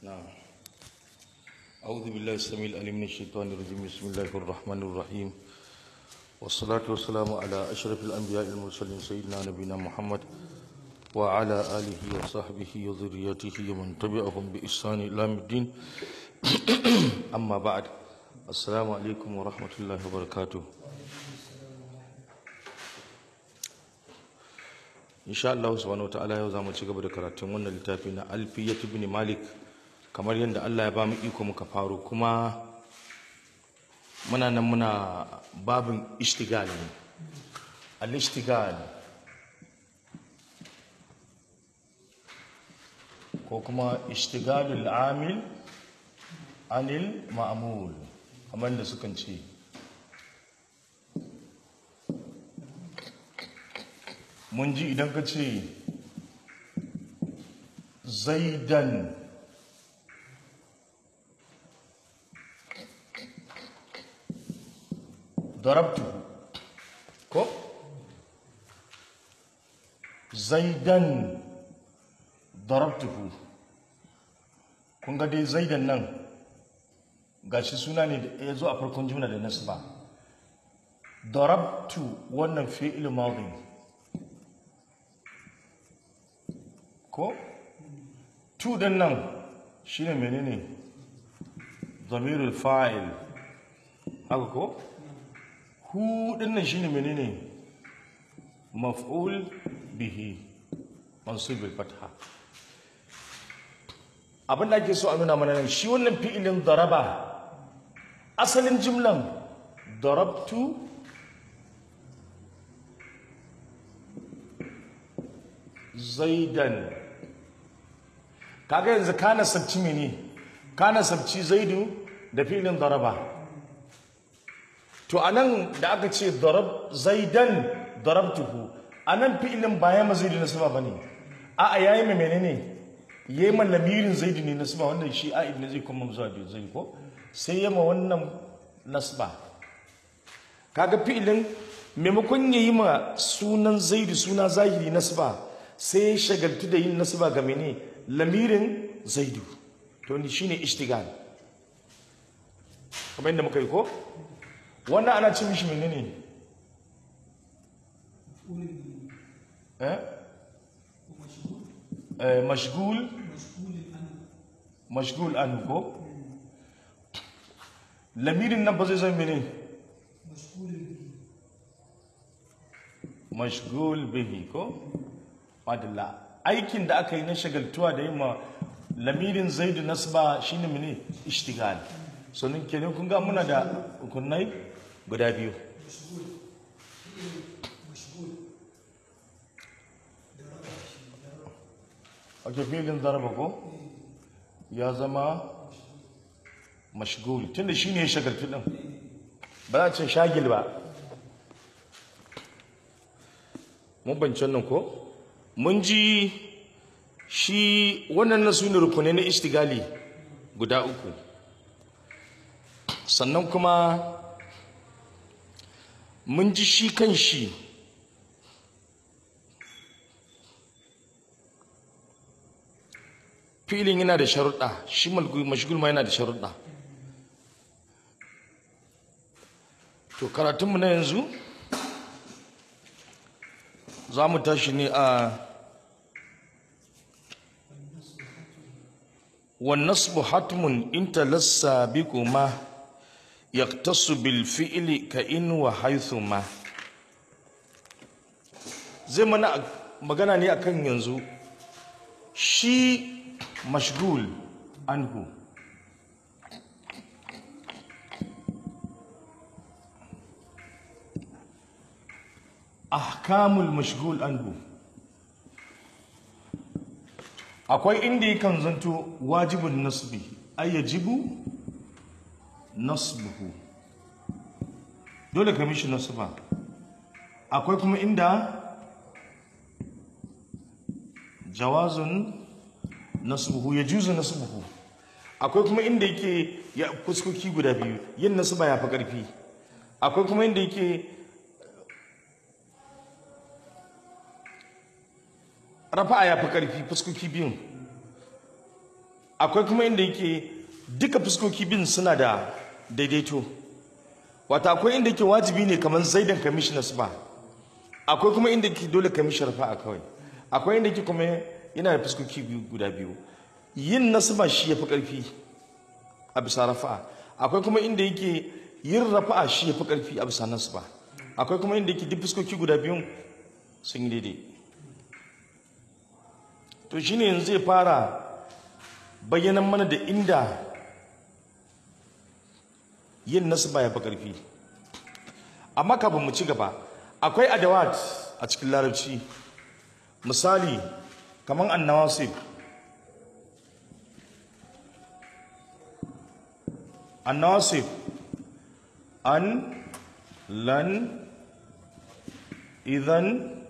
نعم أعوذ بالله السميع العليم من الشيطان الرجيم بسم الله الرحمن الرحيم والصلاة والسلام على أشرف الأنبياء المرسلين سيدنا نبينا محمد وعلى آله وصحبه وذريته ومن تبعهم بإحسان إلى يوم الدين أما بعد السلام عليكم ورحمة الله وبركاته insha Allah subhanahu wataala yau zamu ci gaba da karatun wannan littafi na Alfiyat ibn Malik kamar yadda Allah ya ba mu iko muka faro kuma muna nan muna babin ishtigal ne al-ishtigal ko kuma ishtigalul amil anil ma'mul kamar da sukan ce mun ji idan ka ce zaidan darabtuhu ko zaidan darabtuhu kun ga dai zaidan nan gashi suna ne da ya zo a farkon juna da nasu ba darabtu wannan fi'il madhi ko tu din nan shine menene zamirul fa'il haka ko hu din nan shine menene maf'ul bihi mansub bil fatha abin da ake so a nuna mana nan shi wannan fi'ilin daraba asalin jimlan darabtu zaidan kaga yanzu kana sabci mene kana sabci zaidu da filin daraba to anan da aka ce darab zaidan darabtuhu anan fi'ilin ba ya mazaidu na sama bane a a yayi mai menene yayi man lamirin zaidu ne na sama wannan shi a'id ne zai kuma zuwa da zai ko sai yama wannan nasba kaga fi'ilin maimakon yayi ma sunan zaidu suna zahiri nasba sai shagaltu da yin nasaba ga mene lamirin zaidu to ni shine ishtigal kamar yadda muka yi ko wannan ana cin mishi menene eh eh mashgul mashgul an ko lamirin nan ba zai zama mene mashgul bihi ko madalla aikin da aka yi na shagaltuwa da yin ma lamirin zaidu nasba shine mene ishtigal so nin kenan kun ga muna da hukunnai guda biyu ake filin zaraba ko ya zama mashgul tunda shine ya shagaltu din ba za a ce shagil ba mun bancin nan ko mun ji shi wannan na su ne rukunai na istigali guda uku sannan kuma mun ji shi kan shi filin yana da sharuɗa shi mashigul ma yana da sharuɗa to karatunmu na yanzu za mu tashi ne a والنصب حتم إن تلسى بكما يقتص بالفعل كإن وحيثما zai mana magana ne akan yanzu shi mashgul anhu ahkamul mashgul anhu akwai inda yakan zanto wajibin nasbi ay yajibu nasbuhu dole ka mishi nasba akwai kuma inda jawazun nasbuhu yajuzu nasbuhu akwai kuma inda yake ya fuskoki guda biyu yin nasba ya fi karfi akwai kuma inda yake rafa'a ya fi ƙarfi fuskoki biyun akwai kuma inda yake duka fuskoki bin suna da daidaito wata akwai inda yake wajibi ne kamar zaidan kamishi nasba akwai kuma inda yake dole kamishi rafa'a kawai akwai inda yake kuma yana da fuskoki biyu guda biyu yin nasba shi yafi karfi a bisa rafa'a akwai kuma inda yake yin rafa'a shi yafi karfi a bisa nasba akwai kuma inda yake duk fuskoki guda biyun sun yi daidai to shine yanzu zai fara bayyanan mana da inda yin nasba ya fi ƙarfi amma kafin mu ci gaba akwai adawat a cikin larabci misali kamar annawasib annawasib an lan idan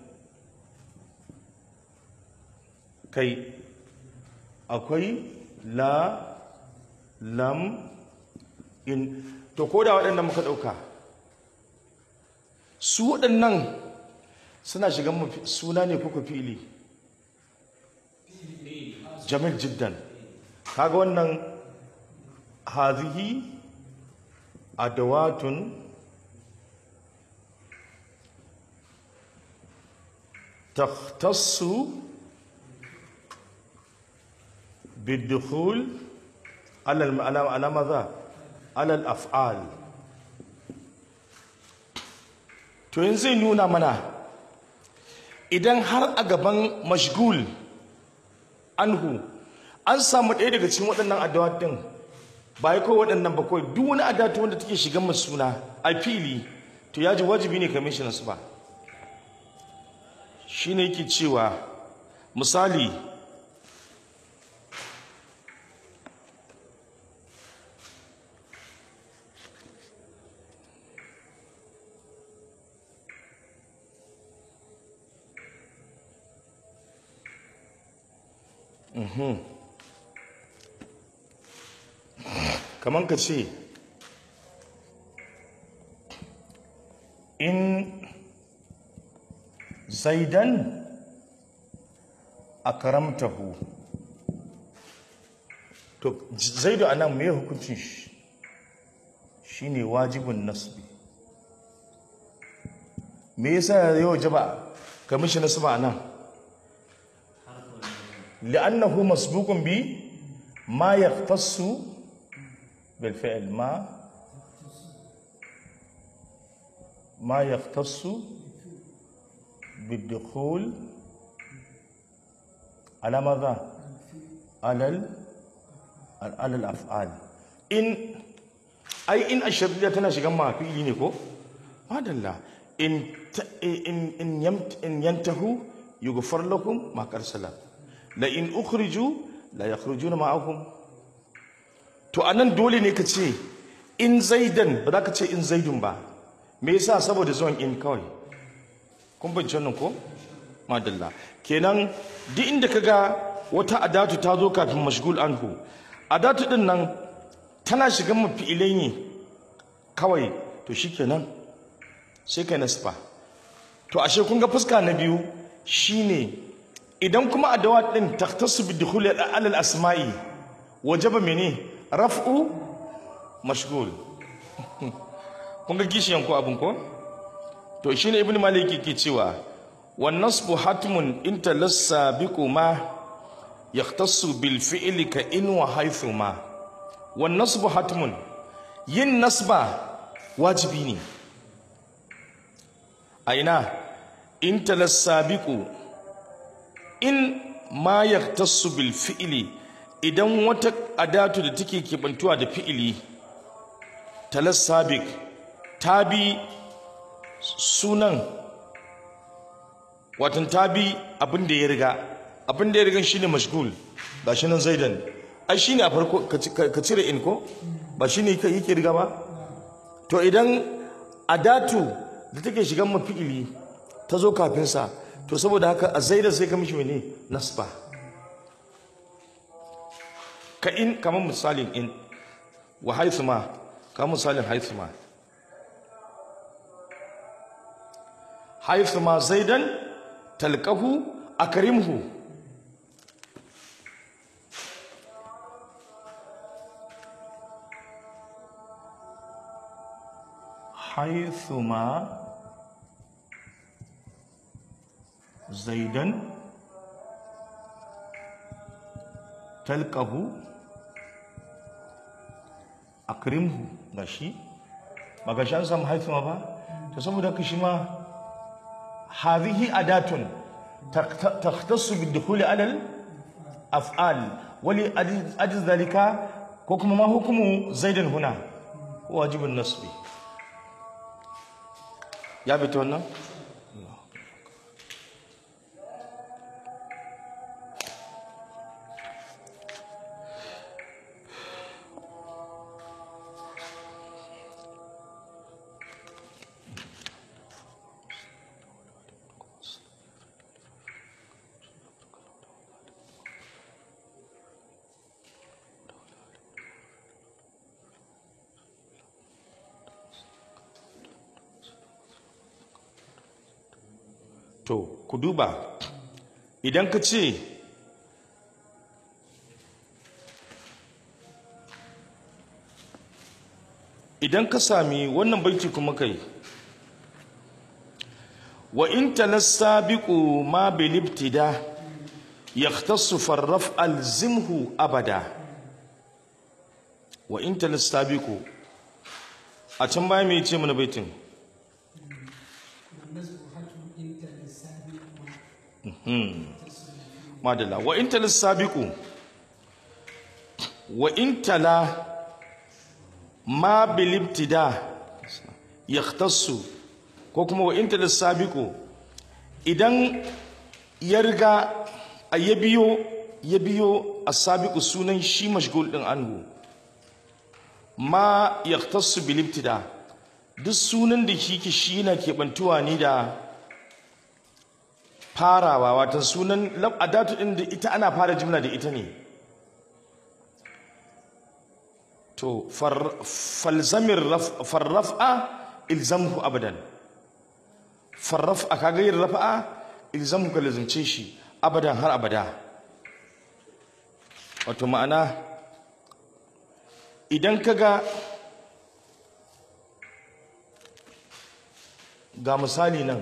kai akwai la lam in to ko da waɗannan muka ɗauka su waɗannan suna shigan mafi- suna ne kuka fili jamil jiddan kaga wannan hazihi adawatun تختص بالدخول على الم- على على ماذا؟ على الافعال to yanzu zai nuna mana idan har a gaban mashgul anhu an samu ɗaya daga cikin waɗannan adawat ɗin ba ya kawai waɗannan ba kawai duk wani adatu wanda take shigan masu suna a fili to ya ji wajibi ne kamar shi nasu ba shi ne yake cewa misali kamar ka ce in zaidan akramtahu to zaidu anan me hukuncin shi shine wajibun nasbi me yasa ya wajaba ka mishi nasba anan li'annahu masbuqun bi ma yahtassu bil fi'l ma ما يختص بالدخول على ماذا؟ على ال... على الافعال ان اي ان الشرطيه tana shigan ma fi'ili ne ko madalla in ta- in in yamt in yantahu yughfar lakum ma qarsala la in ukhriju la yakhrujuna ma'akum to anan dole ne ka ce in zaidan ba za ka ce in zaidun ba me yasa saboda zuwan in kawai kun bincin nan ko madalla kenan duk inda kaga wata adatu ta zo kafin mashgul anhu adatu din nan tana shigan mafi'ilai ne kawai to shikenan sai kai nasba to ashe kun ga fuska na biyu shine idan kuma adawat din taktasu bi dukhuli al asma'i wajaba mene raf'u mashgul kun ga kishiyan ko abin ko to shine ibnu malik yake cewa wan nasbu hatmun in talassa biquma yahtassu bil fi'li ka in wa haythu ma wan nasbu hatmun yin nasba wajibi ne a ina in talassa biqu in ma yahtassu bil fi'li idan wata adatu da take kebantuwa da fi'ili talassabik ta bi sunan watan ta bi abin da ya riga abin da ya riga shine mashgul ba shi nan zaidan ai shine a farko ka ci- ka cire in ko ba shine yake yake riga ba to idan adatu da take shigan mafi'ili ta zo kafin sa to saboda haka a zaida sai ka mishi mene nasba ka in kamar misalin in wa haithu ma kamar misalin haithu ma haithu ma zaidan talqahu akrimhu haithuma zaidan talqahu akrimhu gashi ba gashi an samu haithuma ba to saboda haka shi ma hadhihi adatun takhtassu bidukhuli ala al-af'al wali ajiz dhalika ko kuma ma hukumu zaidan huna wajibun nasbi ya bi ta wannan to ku duba idan ka ce idan ka sami wannan baiti kuma kai wa in talassabiqu ma bil ibtida yahtassu farraf alzimhu abada wa in talassabiqu a can baya me yace mana baitin madalla wa in tala sabiqu wa in tala ma bil ibtida yahtassu ko kuma wa in tala sabiqu idan ya riga a ya biyo ya biyo as-sabiqu sunan shi mashgul din anhu ma yahtassu bil ibtida duk sunan da shi ke shi na keɓantuwa ne da farawa wata sunan adatu din da ita ana fara jimla da ita ne to falzamir farraf'a ilzamhu abadan farraf'a kaga yin rafa'a ilzamhu ka lazimce shi abadan har abada wato ma'ana idan kaga ga misali nan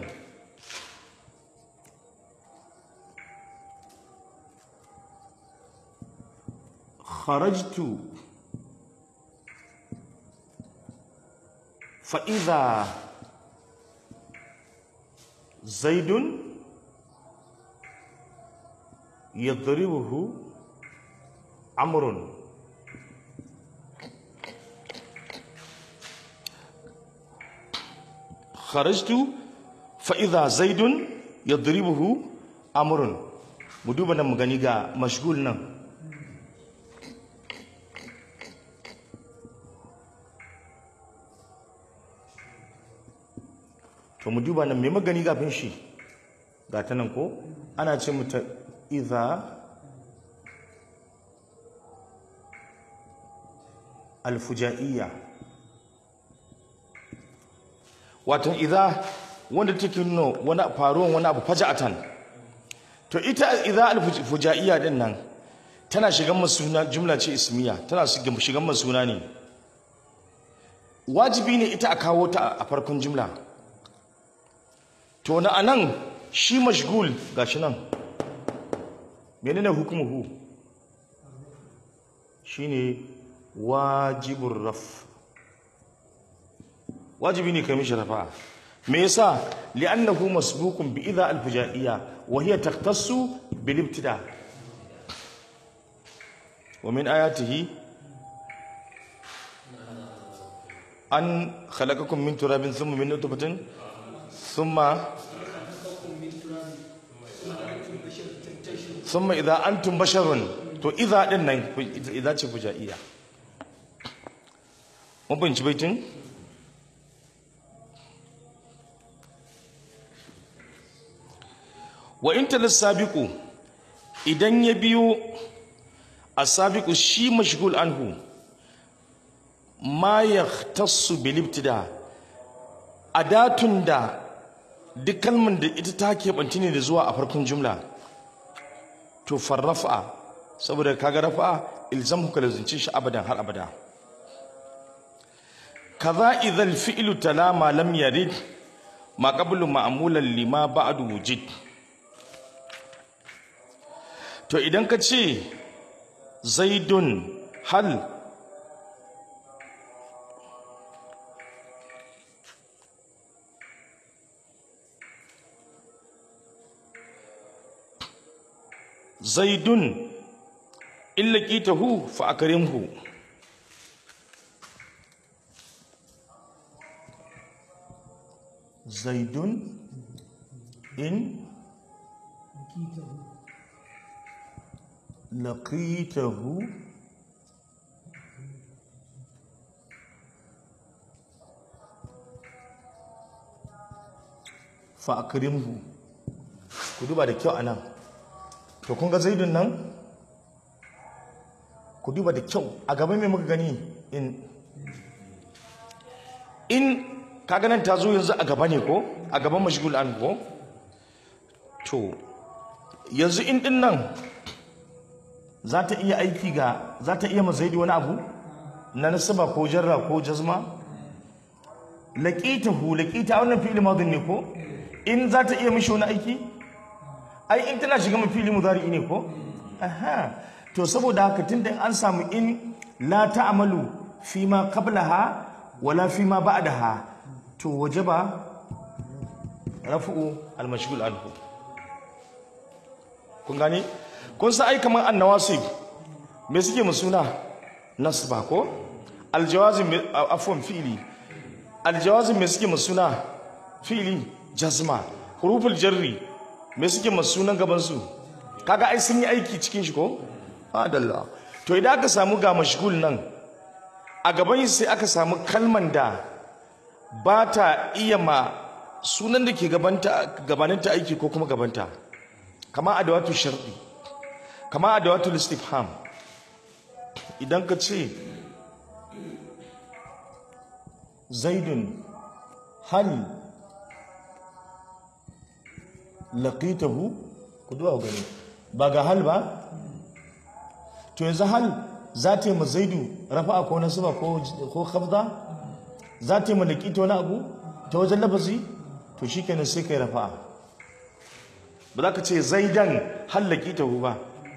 خرجت فإذا زيد يضربه عمرو خرجت فإذا زيد يضربه عمرو مدوبنا مغنيغا مشغول نعم to mu duba nan me magani gafin shi ga ta nan ko ana ce mu ta idza alfujaiya wato idza wanda take nuna wani faruwan wani abu faja'atan to ita idza alfujaiya din nan tana shigan masuna jumla ce ismiya tana shigan masuna ne wajibi ne ita a kawo ta a farkon jumla to na anan shi mashgul gashi nan menene hukumuhu shine wajibur raf wajibi ne kai mishi rafa me yasa li'annahu masbuqun bi idha al-fujaiyya wa hiya taqtassu bil ibtida wa min ayatihi an khalaqakum min turabin thumma min nutfatin thumma thumma idha antum basharun to idha din nan idha ce fujaiyya mun binci baitin wa in sabiqu idan ya biyo asabiqu shi mashghul anhu ma yahtassu bil ibtida adatun da duk kalmar da ita ta keɓanci ne da zuwa a farkon jumla to farrafa saboda kaga rafa ilzam ka lazunci shi abadan har abada kaza idhal fi'lu tala ma lam yarid ma qablu ma'mulan lima ba'du wujid to idan ka ce zaidun hal zaidun illa qitahu fa akrimhu zaidun in laqitahu fa akrimhu ku duba da kyau anan to kun ga zaidun nan ku duba da kyau a gaban me muka gani in in kaga nan ta zo yanzu a gaba ne ko a gaban mashgul an ko to yanzu in din nan za ta iya aiki ga za ta iya mazaidi wani abu na nasaba ko jarra ko jazma laqitahu laqita wannan fi'il madin ne ko in za ta iya mishi wani aiki ai in tana shiga mafi fili mudari ne ko aha to saboda haka tunda an samu in la ta'malu fi ma qablaha wala fi ma ba'daha to wajaba rafu'u al-mashghul anhu kun gane kun sa ai kaman annawasib me suke mu suna nasba ko aljawazim afwan fi'li aljawazim me suke mu suna fi'li jazma huruful jarri me suke mu sunan gaban su kaga ai sun yi aiki cikin shi ko adalla to idan aka samu ga mashghul nan a gaban sai aka samu kalman da ba ta iya ma sunan da ke gabaninta aiki ko kuma gabanta kama adawatu sharɗi kama adawatu istifham idan ka ce zaidun hal laqitahu ku duwa gani ba ga hal ba to yanzu hal za ta yi ma zaidu rafa'a ko nasuba ko khafda za ta yi malaki ta wani abu ta wajen lafazi to shi kenan sai kai rafa'a ba za ka ce zaidan hallaki ta ba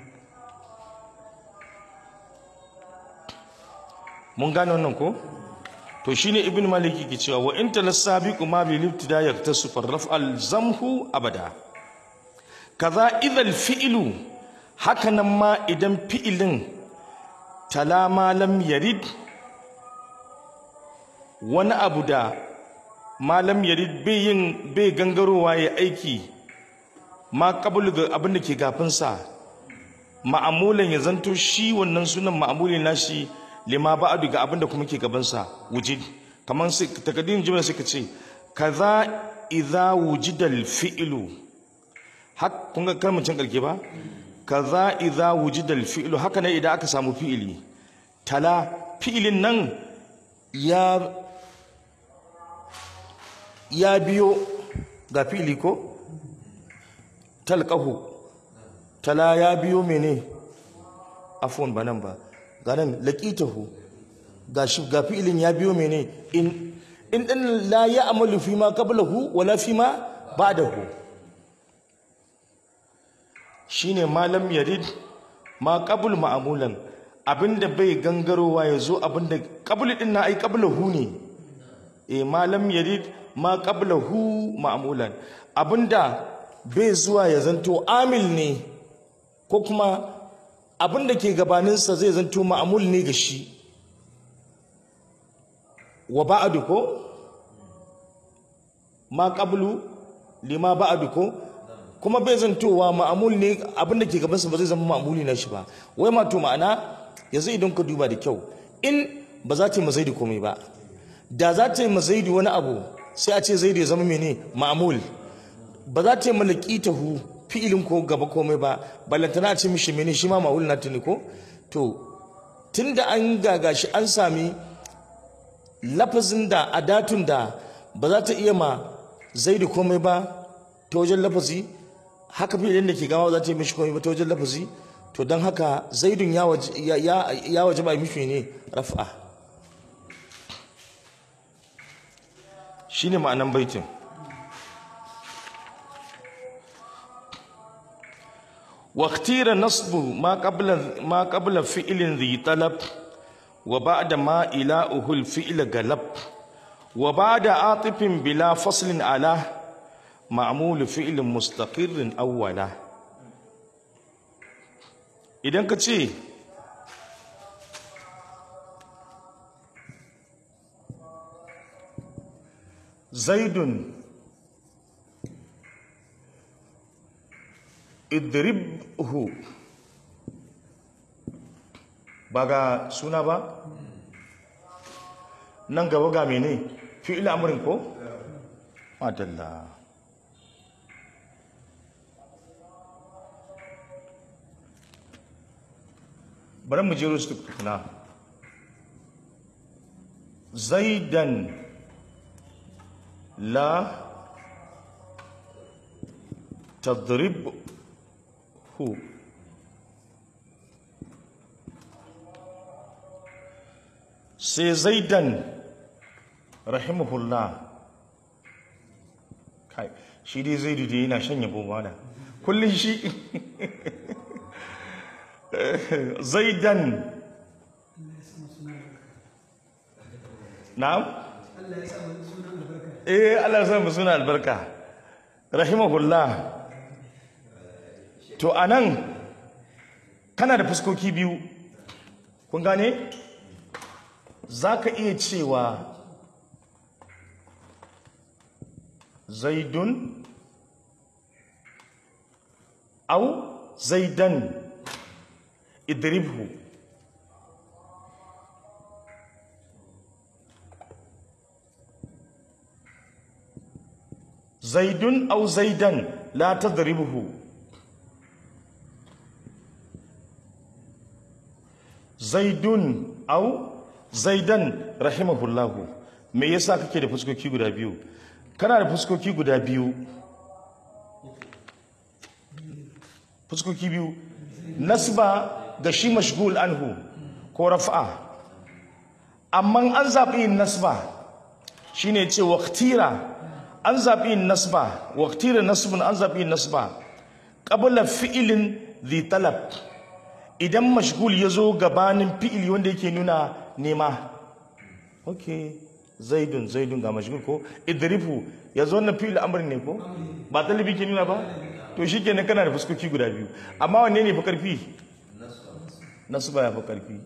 mun gane wannan ko to shine ibn maliki ke cewa wa in talasabiqu ma bil ibtida yaktasu farraf al zamhu abada kaza idhal fi'lu haka nan ma idan fi'ilin talama lam yarid wani abu da malam yarid bai yin bai gangarowa ya aiki ma kabul ga abin da ke gafinsa ma'amulan ya zanto shi wannan sunan ma'amulin nashi lima ba'adu ga abin da kuma ke gabansa wujid kamar sai takaddirin jimla sai ka ce kaza idza wujidal fi'lu hak kun ga kalmar can karke ba kaza idza wujidal fi'lu haka ne idan aka samu fi'ili tala fi'ilin nan ya ya biyo ga fili ko talqahu tala ya biyo mene afwan ba nan ba ga nan laqitahu ga shi ga fi'ilin ya biyo mene in in din la ya'malu fi ma qablahu wala fi ma ba'dahu shine malam yarid ma qabl ma'mulan abinda bai gangarowa yazo abinda qabl din na ai qablahu ne eh malam yarid ma qablahu ma'mulan abinda bai zuwa ya zanto amil ne ko kuma abinda ke gabaninsa zai zanto ma'mul ne ga shi wa ba'du ko ma qablu lima ba'du ko kuma bai zantowa ma'amul ne abinda ke gabansa ba zai zama ma'amuli na shi ba wai ma to ma'ana yanzu idan ka duba da kyau in ba za ta yi mazaidi komai ba da za ta yi mazaidi wani abu sai a ce zaidi ya zama mene ma'amul ba za ta yi malaki ta hu fi'ilin ko gaba komai ba ballantana a ce mishi mene shi ma ma'amul na tuni ko to tunda an gagashi an sami lafazin da adatun da ba za ta iya ma zaidi komai ba ta wajen lafazi haka fi'ilin da ke gama za ta yi mishi komai ba ta wajen lafazi to don haka zaidun ya waje ba mishi ne raf'a shine ma'anan baitin واختير نصب ما قبل ما قبل فعل ذي طلب وبعد ما إلاؤه الفعل قلب وبعد عاطف بلا فصل على معمول فعل مستقر أولا إذا كتشي زيد idribhu ba ga suna ba nan gaba ga mene fi'il amrin ko madalla bari mu jero su tukuna zaidan la tadrib hu sai zaidan rahimahullah kai shi dai zaidu dai yana shan yabo mana kullum shi zaidan na'am eh Allah ya sa mu suna albarka rahimahullah to anan kana da fuskoki biyu kun gane za ka iya cewa zaidun au zaidan idribhu zaidun au zaidan la tadribhu zaidun au zaidan rahimahullahu me yasa kake da fuskoki guda biyu kana da fuskoki guda biyu fuskoki biyu nasba ga shi mashgul anhu ko raf'a amma an zaɓi yin nasba shine ce waqtira an zaɓi yin nasba waqtira nasbun an zaɓi yin nasba qabla fi'ilin dhi talab idan mashgul ya zo gabanin fi'ili wanda yake nuna nema ok zaidun zaidun ga mashgul ko idrifu ya zo wannan fi'il amr ne ko ba talibi ke nuna ba to shi kenan kana da fuskoki guda biyu amma wanne ne fi karfi nasu ba ya fi karfi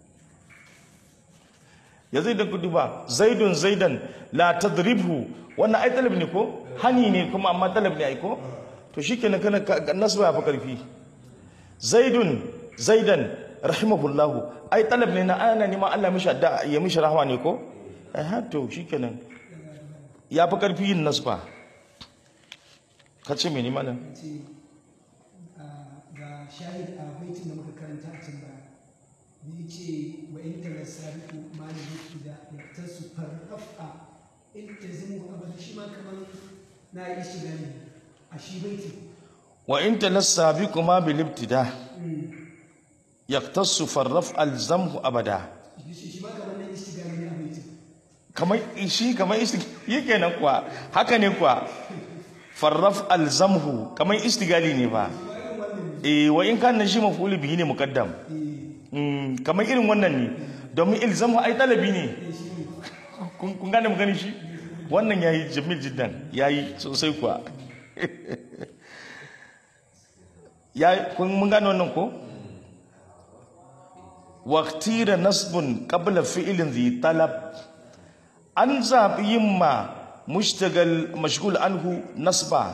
ya zaidan ku duba zaidun zaidan la tadribhu wannan ai talab ne ko hani ne kuma amma talab ne ai ko to shi kenan kana nasu ba ya fi karfi zaidun zaidan rahimahullahu ai talab ne na ana neman Allah mishi adda ya mishi rahama ne ko eh ha to shikenan ya fi karfi yin nasba ka ce mene mana ce ga shahid a baitin da muka karanta a can baya da ya ce wa in tala sabiku maliki da ya su farrafa in ta zimu abada shi ma kamar na yi shi gani a shi baitin wa in talassa bi kuma bil ibtida yaktasu farraf alzamhu abada shi shi ma kamar na yi shi gani ne a baitin kamar shi kamar isti yake nan kuwa haka ne kuwa farraf alzamhu kamar istigali ne ba eh wa in kana shi maf'ul bihi ne muqaddam Mm, kamar irin wannan ne domin ilzamu ai talabi ne kun kun gane magana shi wannan yayi jamil jiddan yayi sosai kuwa ya kun mun gane wannan ko waqtira nasbun qabla fi'lin dhi talab an zabi yimma mushtagal mashghul anhu nasba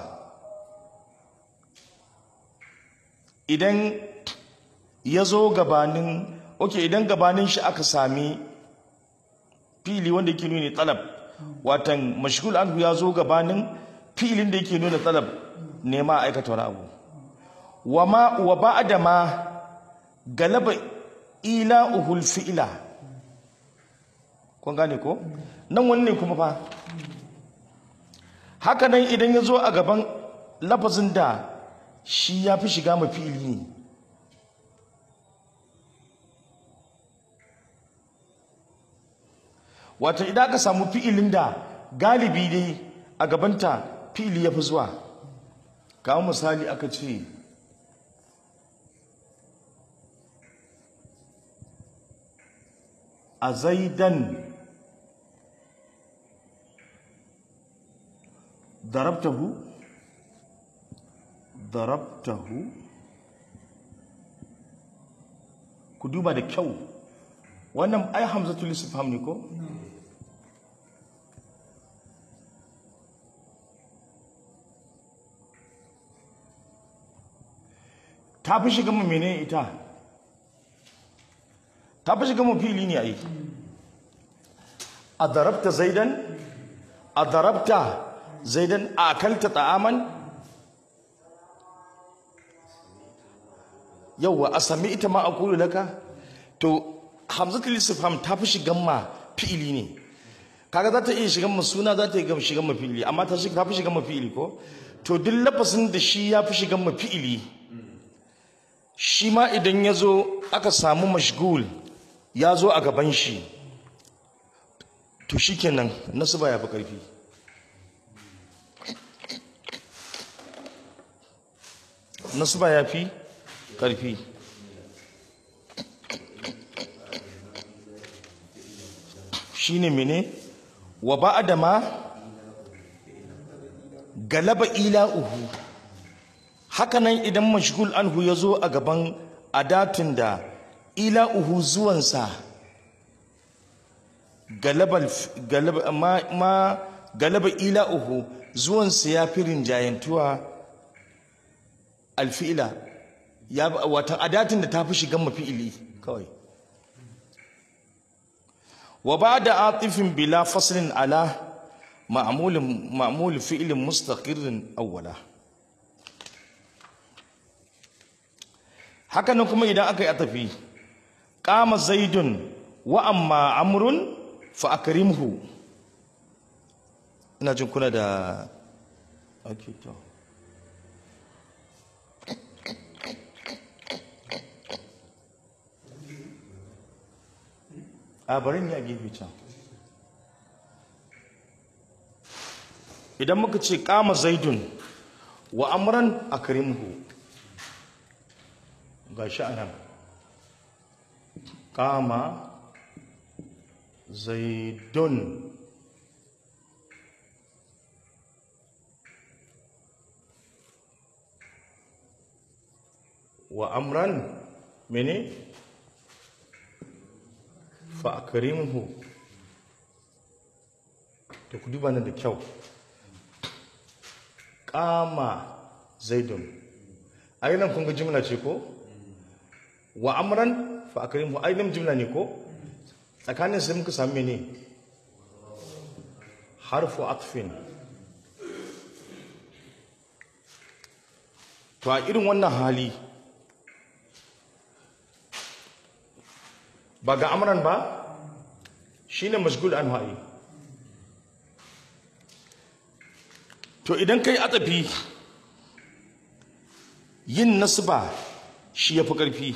idan ya zo gabanin ok idan gabanin shi aka sami fili wanda yake nuna talab watan mashghul anhu ya zo gabanin filin da yake nuna talab nema aikata wani abu wa ma wa ba'da ma galaba ila uhul fi'ila kun gane ko nan wani ne kuma fa haka nan idan ya zo a gaban lafazin da shi ya fi shiga ma fi'ili ne wato idan aka samu fi'ilin da galibi dai a gabanta fili ya fi zuwa kawo misali aka ce a zaidan darabtahu darabtahu ku duba da kyau wannan ai hamzatul istifham ne ko ta fi shiga mu menene ita ta fi shiga mu fili ne ai a darabta zaidan a darabta zaidan a akalta ta'aman yauwa a sami ita ma a kulu laka to hamzatul istifham ta fi shigan ma fi'ili ne kaga za ta iya shigan ma suna za ta iya shigan ma fi'ili amma ta ta fi shigan ma fi'ili ko to duk lafasin da shi ya fi shigan ma fi'ili shi ma idan ya zo aka samu mashgul ya zo a gaban shi to shi kenan nasu ba ya fi ƙarfi nasu ba ya fi ƙarfi shi ne mene wa ba da ma galaba ila'uhu hakanan idan mashgul anhu ya zo a gaban adatin da ila'uhu zuwansa galaba ma, ma galaba ila'uhu zuwansa ya fi rinjayantuwa alfi'ila ya watan adatin da ta fi shigan mafi'ili kawai wa ba da atifin bila faslin ala ma'amulin fi'ilin mustaqirin awwala hakanan kuma idan aka yi atafi kama zaidun wa amma amrun fa akrimhu ina jin kuna da okay to a bari ni a gefe can idan muka ce kama zaidun wa amran akrimhu gashi anan kama zaidun wa amran mene fa akrimhu to ku duba nan da kyau kama zaidun ai nan kun ga jimla ce ko wa amran fa akrimhu ai nan jimla ne ko tsakanin sai muka sami ne harfu atfin to a irin wannan hali ba ga amran ba shine mashgul an ha'i to idan kai atafi yin nasba shi yafi karfi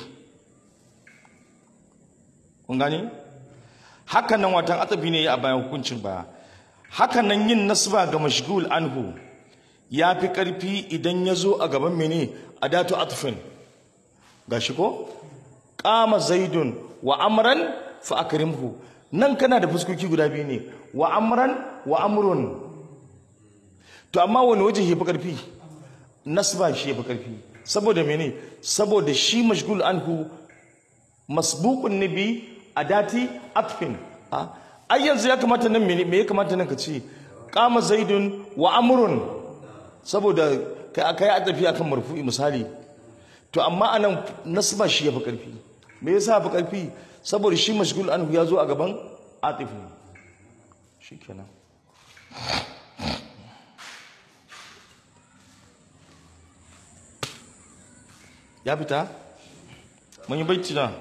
kun gane hakan nan watan atafi ne a bayan hukuncin ba hakan nan yin nasba ga mashgul anhu ya fi karfi idan ya zo a gaban mene adatu atfin gashi ko qama zaidun wa amran fa akrimhu nan kana da fuskoki guda biyu ne wa amran wa amrun to amma wani waje ya fi karfi nasba shi ya fi karfi saboda mene saboda shi mashgul anhu masbuqun nabi adati atfin ai yanzu ya kamata nan me ya kamata nan ka ce qama zaidun wa amrun saboda kai akai a tafi akan marfu'i misali to amma anan nasba shi yafi karfi me yasa yafi karfi saboda shi mashgul anhu ya zo a gaban atif ne shikenan ya fita mun yi baiti na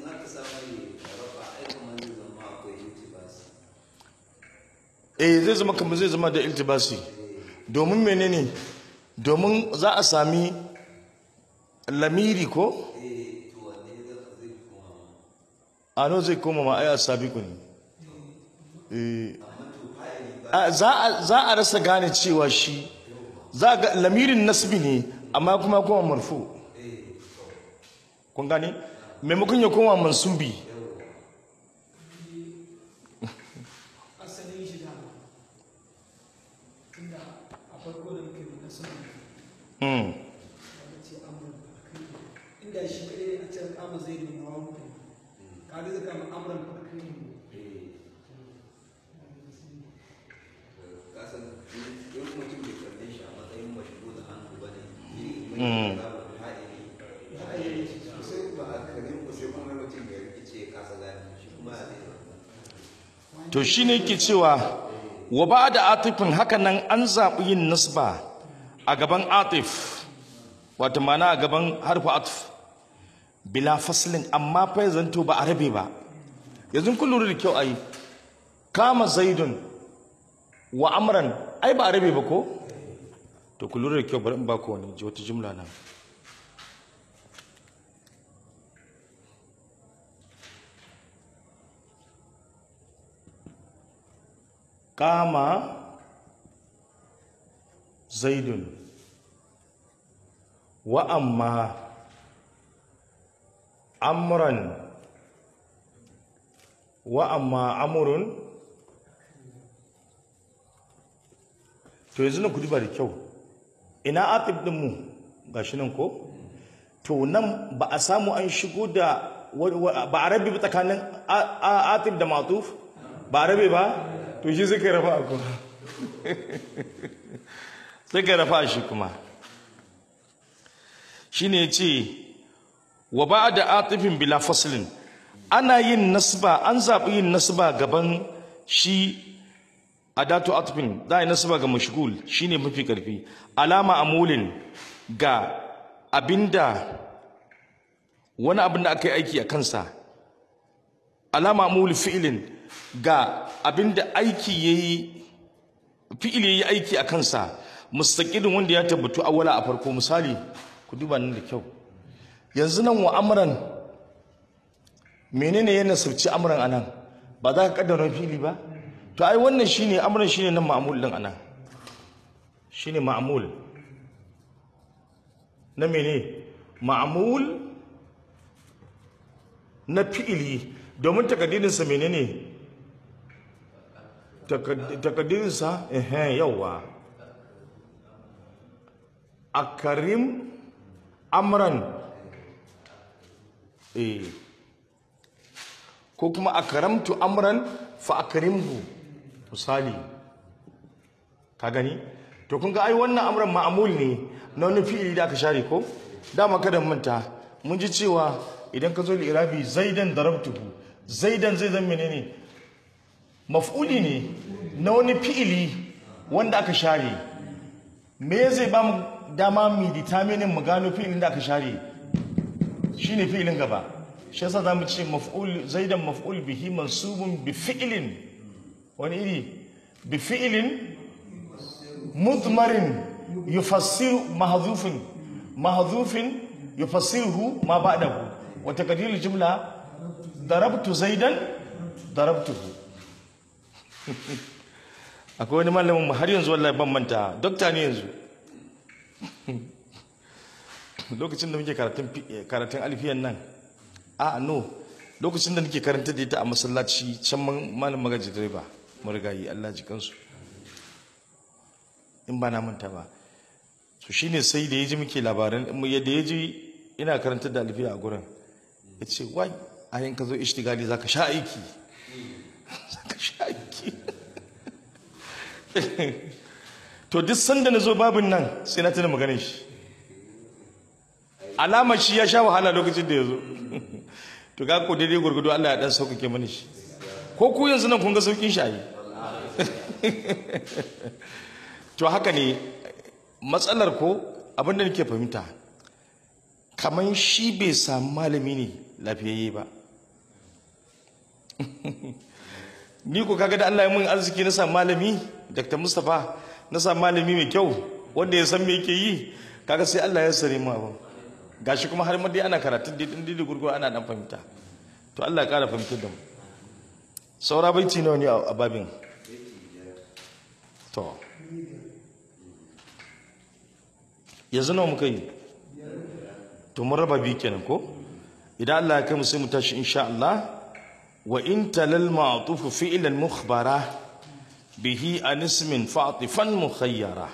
eh zai zama kamar zai zama da iltibasi domin menene domin za a sami lamiri ko ano zai koma ma ai asabiku ne eh a- za a- za a rasa gane cewa shi za ga lamirin nasbi ne amma kuma kuma marfu kun gane maimakon ya koma mansubi asalin shi dama tunda a farko da muke nuna sun Hmm. da ce amur inda shi kadai ne a can kama zai ne na wani kaga zai kama amuran farkai ne kasan in mutum bai kalle shi a matsayin mashigo da hannu ba ne Mm. sai ba a karin ku sai kuma mutum ya rikice ya kasa gane shi kuma ya zai to shine yake cewa wa ba da atifin haka nan an zaɓi yin nasba a gaban atif wata mana a gaban harfa atif bila faslin amma fa ya zanto ba a rabe ba yanzu kun lura da kyau ai kama zaidun wa amran ai ba a rabe ba ko to ku lura da kyau bari in ba ku wani ji wata jumla nan kama zaidun wa amma amran wa amma amurun to yanzu na kudi ba da kyau ina atif din mu gashi nan ko to nan ba a samu an shigo da wa- wa- ba a rabe ba tsakanin a- a- atif da matuf ba a rabe ba to shi suka rafa a kuma suka rafa shi kuma shine ya ce wa ba da atifin bila faslin ana yin nasba an zaɓi yin nasba gaban shi adatu atfin za a yi nasaba ga mashgul shine mafi karfi alama amulin ga abinda wani abin da aka yi aiki a kansa alama amul fi'ilin ga abinda aiki yayi fi'il yayi aiki a kansa mustaqilin wanda ya tabbatu awwala a farko misali ku duba nan da kyau yanzu nan wa amran menene ya nasabci amran anan ba za ka kaddara fi'ili ba to ai wannan shine amran shine nan ma'mul din anan shine ma'mul na mene ma'mul na fi'ili domin takaddirin sa menene takaddirin sa eh yawa akarim amran eh ko kuma akaramtu amran fa akrimhu misali ka gani to kun ga ai wannan amran ma'amul ne na wani fi'ili da aka share ko dama kada mu manta mun ji cewa idan ka zo li irabi zaidan darabtuhu zaidan zai zama menene maf'uli ne na wani fi'ili wanda aka share me zai ba mu dama mu determine mu gano fi'ilin da aka share shine fi'ilin gaba shi yasa zamu ce maf'ul zaidan maf'ul bihi mansubun bi fi'lin wani iri bi fi'lin mudmarin yufassiru mahdhufin mahdhufin yufassiruhu ma ba'dahu wa taqdirul jumla darabtu zaidan darabtuhu akwai wani malamin mu har yanzu wallahi ban manta dokta ne yanzu lokacin da muke karatun karatun alfiyan nan a no lokacin da nake karanta da ita a masallaci can malam magaji direba marigayi Allah ji kansu in ba na manta ba so shine sai da yaji muke labaran yadda yaji ina karanta da alfiya a gurin yace wai a yanka zo ishtigali zaka sha aiki zaka sha aiki to duk sanda na zo babin nan sai na tuna maganin shi alamar shi ya sha wahala lokacin da ya zo to ga ko daidai gurgudu Allah ya dan sauƙaƙe mani shi ko ku yanzu nan kun ga sauƙin shi ayi to haka ne matsalar ko abinda nake fahimta kamar shi bai samu malami ne lafiyayye ba ni ko kaga da Allah ya mun arziki na samu malami Dr. Mustapha na samu malami mai kyau wanda ya san me yake yi kaga sai Allah ya sare mu abin gashi kuma har ma dai ana karatun dai din dai gurgur ana dan fahimta to Allah ya kara fahimtar da mu saura baiti nawa ne a babin to yanzu nawa muka yi to mun raba biyu kenan ko idan Allah ya kai mu sai mu tashi insha Allah wa in talal ma'tuf fi'lan mukhbara bihi an ismin fa'tifan mukhayyara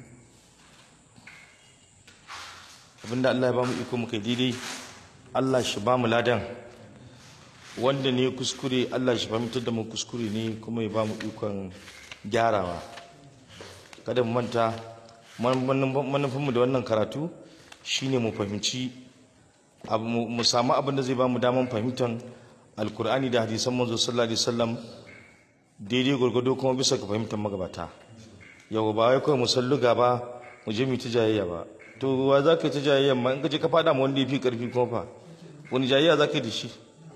abinda Allah ya ba mu iko muka yi daidai Allah shi ba mu ladan wanda ne kuskure Allah shi fahimtar da mu kuskure ne kuma ya ba mu ikon gyarawa kada mu manta manufinmu da wannan karatu shine mu fahimci abu- mu mu samu abin da zai ba mu daman fahimtar alkur'ani da hadisan manzo sallallahu alaihi wasallam daidai gwargwado kuma bisa ga fahimtar magabata yau ba wai kawai mu salluga ba mu je mu ta jayayya ba to wa za ka yi ta jayayya ma in ka je ka fada ma wanda ya fi karfi kuma fa wani jayayya za ka yi da shi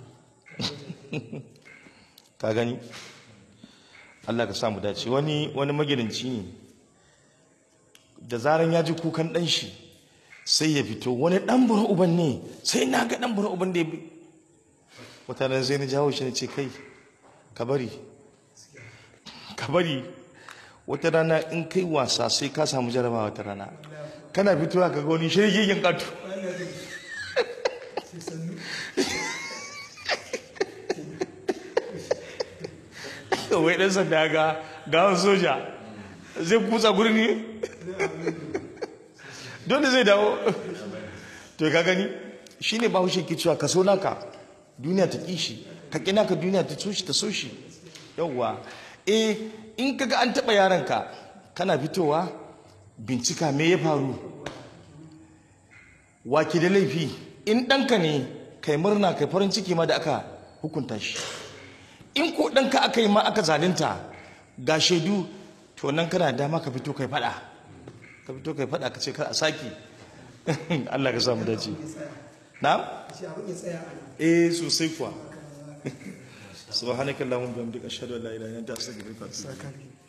ka gani Allah ka samu dace wani wani magidanci ne da zaran ya ji kukan dan shi sai ya fito wani dan bura uban ne sai na ga dan bura uban da ya bi wata ran sai na jawo shi na ce kai ka bari ka bari wata rana in kai wasa sai ka samu jarabawa wata rana kana fitowa ka ga wani shirgin katu sai sannu wai dan sanda ga gawan soja zai kutsa gurin ne dole zai dawo to ka gani shine bahaushe ke cewa ka so naka duniya ta kishi ka kina ka duniya ta so shi ta so shi yawwa eh in kaga an taba yaranka kana fitowa bincika me ya faru wake da laifi in ɗanka ne kai murna kai farin ciki ma da aka hukunta shi in ko ɗanka aka yi ma aka zalunta ga shaidu to nan kana da dama ka fito kai faɗa ka fito kai faɗa ka ce kar a saki Allah ka samu dace na shi abin ya tsaya a nan eh sosai kuwa subhanakallahumma wa bihamdika ashhadu an la ilaha illa anta astaghfiruka wa atubu ilaik